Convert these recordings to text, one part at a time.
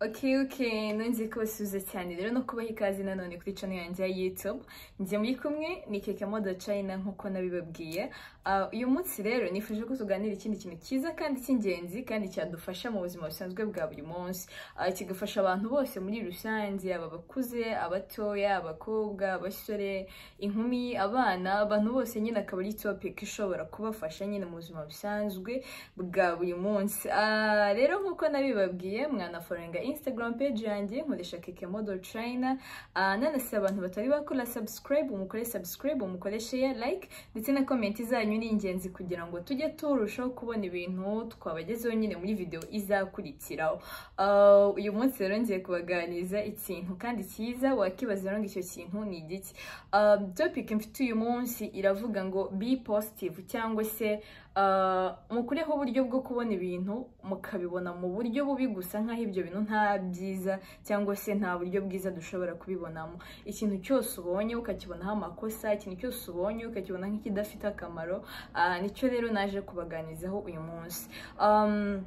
Oke oke nongeye kubasubiza cyane rero no kubaha ikaze nanone kuri cano yanjye ya YouTube njye muri kumwe ni Keke Modo China nk'uko nabibabwiye Ah, uyu munsi rero nifuje ko tuganira ikindi kintu cyiza kandi cy'ingenzi kandi cyadufasha mu buzima busanzwe bwa buri munsi Ah, kigafasha abantu bose muri rusange aba bakuze abatoya abakobwa abasore inkumi abana abantu bose nyine akaba ari topic ishobora kubafasha nyine mu buzima busanzwe bwa buri munsi Ah, rero nk'uko nabibabwiye mwanaforenga instagram page yanjye nkoresha keke model china Ah, nanase abantu batari bakora subscribe umukore subscribe umukore share like ndetse na komenti zanyu ni ingenzi kugira ngo tujye turushaho kubona ibintu twabagezeho nyine muri video izakurikiraho Ah, uyu munsi rero ngiye kubaganiriza ikintu kandi cyiza wakibaza rero ngo icyo kintu ni igiki Ah, topic mfite uyu munsi iravuga ngo be positive cyangwa se ah, mukureho uburyo bwo kubona ibintu mukabibona mu buryo bubi gusa nk'aho ibyo bintu nta byiza cyangwa se nta buryo bwiza dushobora kubibonamo ikintu cyose ubonye ukakibonaho amakosa ikintu cyose ubonye ukakibona nk'ikidafite akamaro ah, nicyo rero naje kubaganirizaho uyu munsi Um,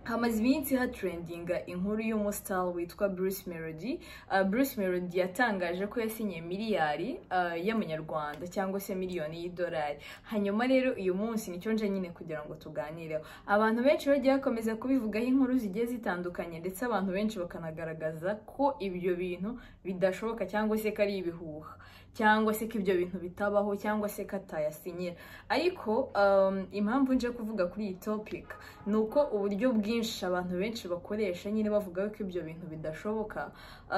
hamaze iminsi hatrendinga inkuru y'umusitari witwa Bruce Melody Uh, Bruce Melody yatangaje ko yasinye miliyari uh, y'amanyarwanda cyangwa se miliyoni y'idolari hanyuma rero uyu munsi nicyo nje nyine kugira ngo tuganireho abantu benshi bagiye bakomeza kubivugaho inkuru zigiye zitandukanye ndetse abantu benshi bakanagaragaza ko ibyo bintu bidashoboka cyangwa se ko ari ibihuha cyangwa se ko ibyo bintu bitabaho cyangwa se ko atayasinyira ariko um, impamvu nje kuvuga kuri iyi topic ni uko uburyo bwinshi abantu benshi bakoresha nyine bavuga ko ibyo bintu bidashoboka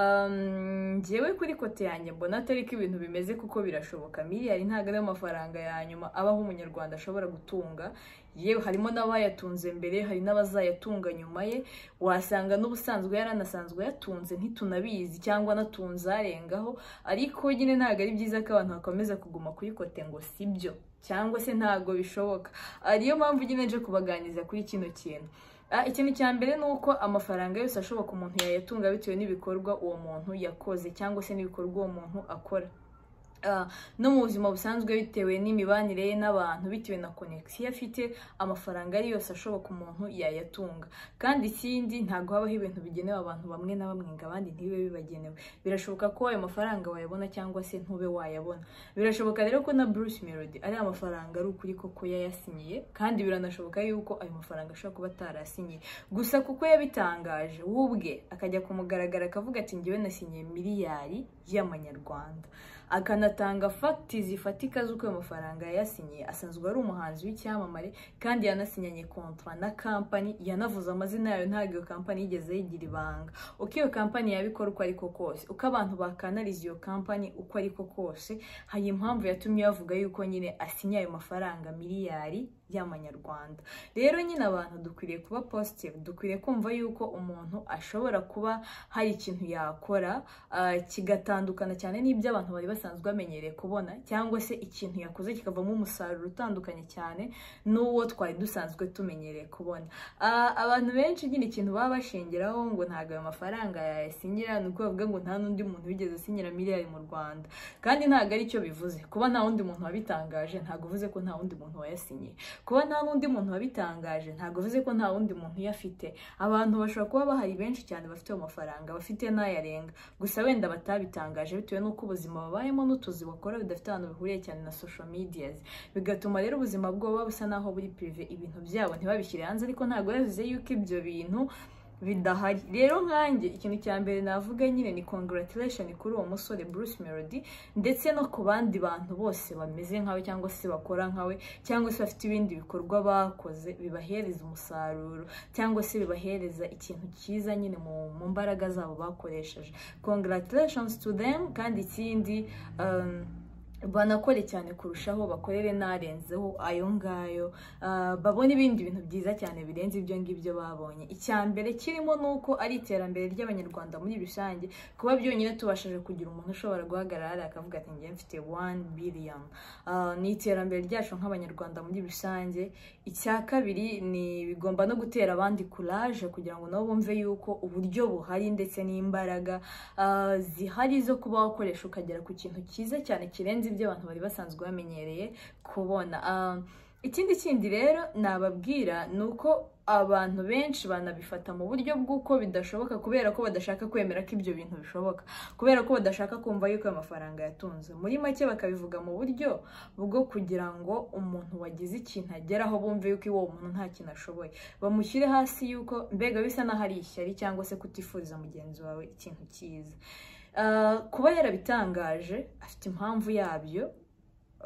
Um, njyewe kuri kote yanjye mbona atari ko ibintu bimeze kuko birashoboka miliyari ntabwo ariyo mafaranga ya nyuma abaho umunyarwanda ashobora gutunga yewe harimo n'abayatunze mbere hari n'abazayatunga nyuma ye wasanga n'ubusanzwe yaranasanzwe yatunze ntitunabizi cyangwa anatunze arengaho ariko nyine ntabwo ari byiza ko abantu bakomeza kuguma kuri kote ngo sibyo cyangwa se ntabwo bishoboka ariyo mpamvu nyine nje kubaganiriza kuri kino kintu Ah, ikintu cya mbere ni uko amafaranga yose ashoboka umuntu yayatunga bitewe n'ibikorwa uwo muntu yakoze cyangwa se n'ibikorwa uwo muntu akora Ah, no mu buzima busanzwe bitewe n'imibanire ye n'abantu bitewe na konegisiyo afite amafaranga ari yose ashoboka umuntu yayatunga kandi ikindi ntabwo habaho ibintu bigenewe abantu bamwe na bamwe ngo abandi ntibibe bibagenewe birashoboka ko ayo mafaranga wayabona cyangwa se ntube wayabona birashoboka rero ko na Bruce Melody ari amafaranga ari ukuri koko yayasinyiye kandi biranashoboka yuko ayo mafaranga ashobora kuba atarasinyiye gusa kuko yabitangaje we ubwe akajya kumugaragara akavuga ati njyewe nasinyiye miliyari y'amanyarwanda akanatanga fagiti zifatika z'uko ayo mafaranga yayasinyiye asanzwe ari umuhanzi w'icyamamare kandi yanasinyanye kontwa na kampani yanavuze amazina yayo ntabwo iyo kampani yigeze yigira ibanga uko iyo kampani yabikora uko ariko kose uko abantu bakanariza iyo kampani uko ariko kose hari impamvu yatumye bavuga yuko nyine asinya ayo mafaranga miliyari y'amanyarwanda rero nyine abantu dukwiriye kuba positive dukwiriye kumva yuko umuntu ashobora kuba hari ikintu yakora ah, kigatandukana cyane n'ibyo abantu bari basanzwe bamenyereye kubona cyangwa se ikintu yakoze kikavamo umusaruro utandukanye cyane n'uwo twari dusanzwe tumenyereye kubona Ah, abantu benshi nyine ikintu baba bashingiraho ngo ntabwo ayo mafaranga yayasinyira ni uko bavuga ngo nta n'undi muntu wigeze asinyira miliyari mu rwanda kandi ntabwo ari cyo bivuze kuba nta wundi muntu wabitangaje ntabwo uvuze ko nta wundi muntu wayasinyiye kuba nta n'undi muntu wabitangaje ntabwo uvuze ko nta wundi muntu uyafite abantu bashobora kuba bahari benshi cyane bafite ayo mafaranga bafite n'ayarenga gusa wenda batabitangaje bitewe n'uko ubuzima babayemo n'utuzi bakora bidafite ahantu bihuriye cyane na social media bigatuma rero ubuzima bwabo buba busa n'aho buri prive ibintu byabo ntibabishyire hanze ariko ntabwo yavuze yuko ibyo bintu bidahari rero nkanjye ikintu cya mbere navuga nyine ni congratulation kuri uwo musore Bruce Melody ndetse no ku bandi bantu bose bameze nkawe cyangwa se bakora nkawe cyangwa se bafite ibindi bikorwa bakoze bibahereza umusaruro cyangwa se bibahereza ikintu cyiza nyine mu mu mbaraga zabo bakoresheje congratulations to them kandi ikindi um, banakore cyane kurushaho bakorere n'arenzeho ayo ngayo Ah, babone ibindi bintu byiza cyane birenze ibyo ngibyo babonye icya mbere kirimo ni uko ari iterambere ry'abanyarwanda muri rusange kuba byonyine tubashije kugira umuntu ushobora guhagarara hariya akavuga ati njye mfite wani biriyoni ni iterambere ryacu nk'abanyarwanda muri rusange icya kabiri ni bigomba no gutera abandi kuraje kugira ngo nabo bumve yuko uburyo buhari ndetse n'imbaraga ah, zihari zo kuba wakoresha ukagera ku kintu cyiza cyane kirenze ibyo abantu bari basanzwe bamenyereye kubona Ah, ikindi kindi rero nababwira ni uko abantu benshi banabifata mu buryo bw'uko bidashoboka kubera ko badashaka kwemera ko ibyo bintu bishoboka kubera ko badashaka kumva yuko ayo mafaranga yatunze muri make bakabivuga mu buryo bwo kugira ngo umuntu wagize ikintu ageraho bumve yuko uwo muntu nta kintu ashoboye bamushyire hasi yuko mbega bisa n'aho ari ishyari cyangwa se kutifuriza mugenzi wawe ikintu cyiza Ah, kuba yarabitangaje afite impamvu yabyo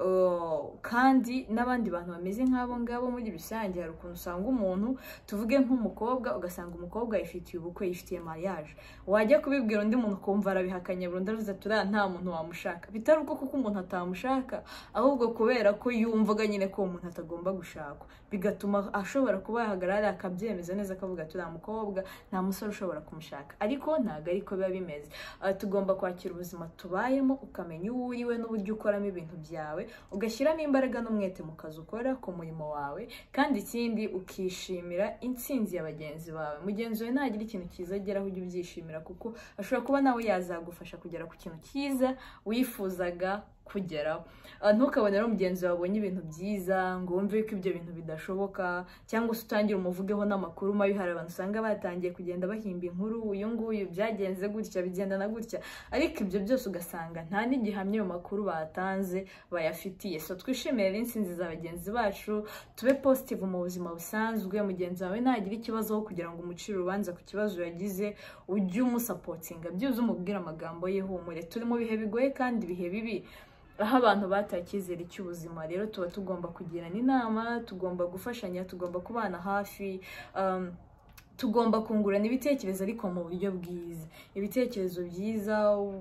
Oh, kandi n'abandi bantu bameze nk'abo ngabo muri rusange hari ukuntu usanga umuntu tuvuge nk'umukobwa ugasanga umukobwa yifitiye ubukwe yifitiye mariage wajya kubibwira undi muntu ukumva arabihakanya burundu aravuze ati uriya nta muntu wamushaka bitari uko kuko umuntu atamushaka ahubwo kubera ko yumvaga nyine ko uwo muntu atagomba gushakwa bigatuma ashobora kuba yahagarara akabyemeza neza akavuga ati uriya mukobwa nta musore ushobora kumushaka ariko ntabwo ariko biba bimeze Ah, tugomba kwakira ubuzima tubayemo ukamenya uwo uriwe n'uburyo ukoramo ibintu byawe ugashyiramo imbaraga n'umwete mu kazi ukora ku murimo wawe kandi ikindi ukishimira intsinzi ya bagenzi bawe mugenzi wawe ntagira ikintu cyiza ageraho ujye ubyishimira kuko ashobora kuba nawe yazagufasha kugera ku kintu cyiza wifuzaga kugeraho Ah, ntukabone rero mugenzi wawe abonye ibintu byiza ngo wumve yuko ibyo bintu bidashoboka cyangwa se utangire umuvugeho n'amakuru mabi hari abantu usanga batangiye kugenda bahimba inkuru uyu nguyu byagenze gutya bigenda na gutya ariko ibyo byose ugasanga nta n'igihamya ayo makuru batanze bayafitiye so twishimire rero intsinzi za bagenzi bacu tube positive mu buzima busanzwe mugenzi wawe nagire ikibazo aho kugira ngo umucire urubanza ku kibazo yagize ujye umusapotinga byibuze umubwire amagambo ye humure turi mu bihe bigoye kandi ibihe bibi aho abantu bataye icyizere cy'ubuzima rero tuba tugomba kugirana inama tugomba gufashanya tugomba kubana hafi um, tugomba kungurana ibitekerezo ariko mu buryo bwiza ibitekerezo byiza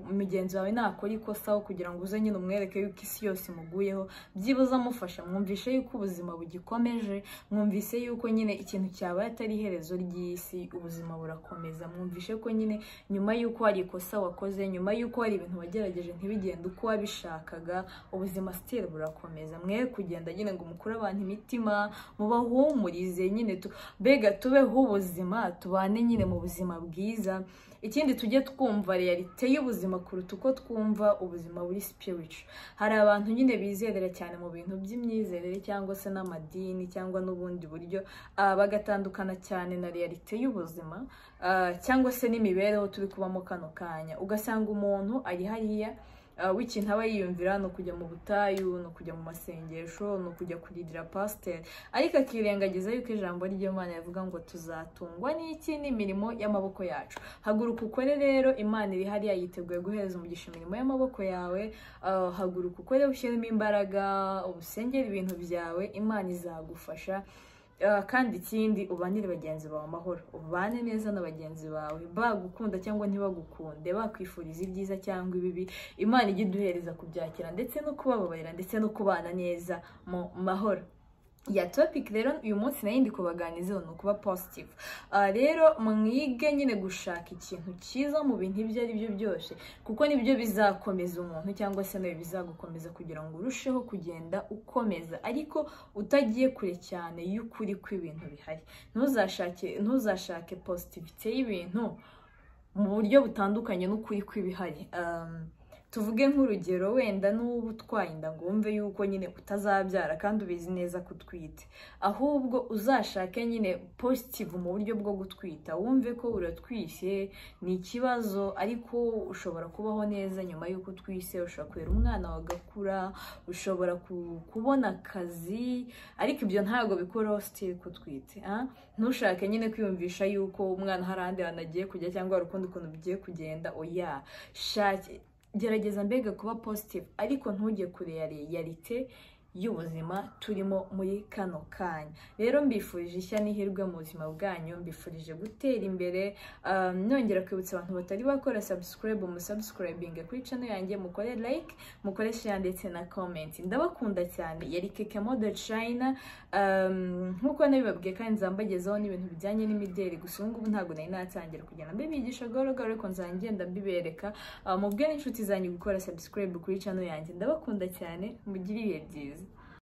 umugenzi wawe nakora ikosa aho kugira ngo uze nyine umwereke yuko isi yose imuguyeho byibuze amufasha mwumvishe yuko ubuzima bugikomeje mwumvise yuko nyine ikintu cyabaye atari iherezo ry'isi ubuzima burakomeza mwumvishe ko nyine nyuma yuko hari ikosa wakoze nyuma yuko hari ibintu wagerageje ntibigende uko wabishakaga ubuzima sitiri burakomeza mwe kugenda nyine ngo mukure abantu imitima mubahumurize nyine tu- mbega tubeho ubuzima tubane nyine mu buzima bwiza ikindi tujye twumva realite y'ubuzima kuruta uko twumva ubuzima buri spiritual hari abantu nyine bizerera cyane mu bintu by'imyizerere cyangwa se n'amadini cyangwa n'ubundi buryo ah, bagatandukana cyane na realite y'ubuzima ah, cyangwa se n'imibereho turi kubamo kano kanya ugasanga umuntu ari hariya ah, w'ikintu aba yiyumvira ni ukujya mu butayu ni ukujya mu masengesho ni ukujya kuririra pasiteri ariko akirengagiza yuko ijambo ry'imana rivuga ngo tuzatungwa n'iki n'imirimo y'amaboko yacu haguruka ukore rero imana iri hariya yiteguye guhereza umugisha imirimo y'amaboko yawe Ah, haguruka ukore ushyiremo imbaraga ubusengere ibintu byawe imana izagufasha Ah, kandi ikindi ubanire bagenzi bawe amahoro ubane neza na bagenzi bawe bagukunda cyangwa ntibagukunde bakwifuriza ibyiza cyangwa ibibi imana ijya iduhereza kubyakira ndetse no kubababarira ndetse no kubana neza mu mahoro ya topic rero uyu munsi nayo ndi kubaganizaho ni ukuba positive Ah, rero mwige nyine gushaka ikintu cyiza mu bintu ibyo ari byo byose kuko nibyo bizakomeza umuntu cyangwa se nawe bizagukomeza kugira ngo urusheho kugenda ukomeza ariko utagiye kure cyane y'ukuri kw'ibintu bihari ntuzashake ntuzashake positivite y'ibintu mu buryo butandukanye n'ukuri kw'ibihari Um, tuvuge nk'urugero wenda n'uba utwaye inda ngo wumve yuko nyine utazabyara kandi ubizi neza ko utwite ahubwo uzashake nyine positive mu buryo bwo gutwita wumve ko uratwishye ni ikibazo ariko ushobora kubaho neza nyuma y'uko utwise ushobora kurera umwana wawe agakura ushobora ku- kubona akazi ariko ibyo ntabwo bikuraho sitiri ko utwite ah? ntushake nyine kwiyumvisha yuko umwana hari ahandi hantu agiye kujya cyangwa hari ukundi kuntu bigiye kugenda oya shake gerageza mbega kuba positive ariko ntujye kure ya realite y'ubuzima turimo muri kano kanya rero mbifurije ishya n'ihirwe mu buzima bwanyu mbifurije gutera imbere um, nongera kwibutsa abantu batari bakora subscribe musabusikarayibinga kuri channel yanjye mukore like mukore share ndetse na comment ndabakunda cyane yari keke mode china um, nk'uko nabibabwiye kandi nzambagezaho n'ibintu bijyanye n'imideli gusa ubu ngubu ntabwo nari natangira kugira ngo mbibigishe gorogoro ariko nzajya ngenda mbibereka mubwire n'inshuti zanyu gukora subscribe kuri channel yanjye ndabakunda cyane mugire ibihe byiza